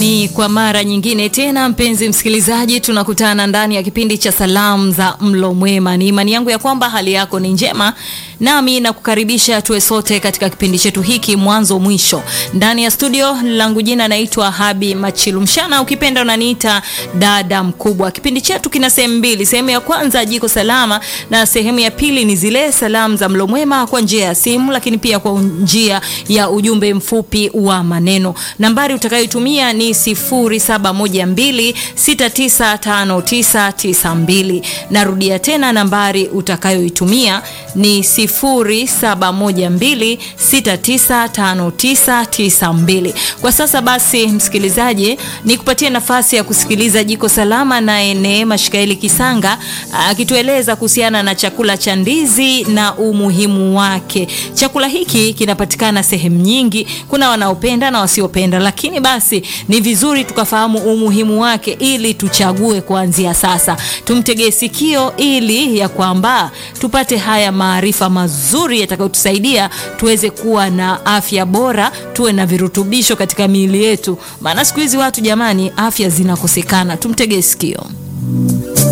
Ni kwa mara nyingine tena, mpenzi msikilizaji, tunakutana ndani ya kipindi cha salamu za mlo mwema. Ni imani yangu ya kwamba hali yako ni njema, nami nakukaribisha tuwe sote katika kipindi chetu hiki mwanzo mwisho. Ndani ya studio langu jina naitwa Habi Machilumshana, ukipenda unaniita dada mkubwa. Kipindi chetu kina sehemu mbili, sehemu ya kwanza jiko salama, na sehemu ya pili ni zile salamu za mlo mwema kwa njia ya simu, lakini pia kwa njia ya ujumbe mfupi wa maneno. Nambari utakayotumia ni 0712695992. Narudia tena, nambari utakayoitumia ni 0712695992. Kwa sasa basi, msikilizaji, nikupatie nafasi ya kusikiliza jiko salama, naye Neema Shikaeli Kisanga akitueleza kuhusiana na chakula cha ndizi na umuhimu wake. Chakula hiki kinapatikana sehemu nyingi, kuna wanaopenda na wasiopenda, lakini basi ni vizuri tukafahamu umuhimu wake ili tuchague kuanzia sasa. Tumtegee sikio ili ya kwamba tupate haya maarifa mazuri yatakayotusaidia tuweze kuwa na afya bora, tuwe na virutubisho katika miili yetu, maana siku hizi watu jamani, afya zinakosekana. Tumtegee sikio.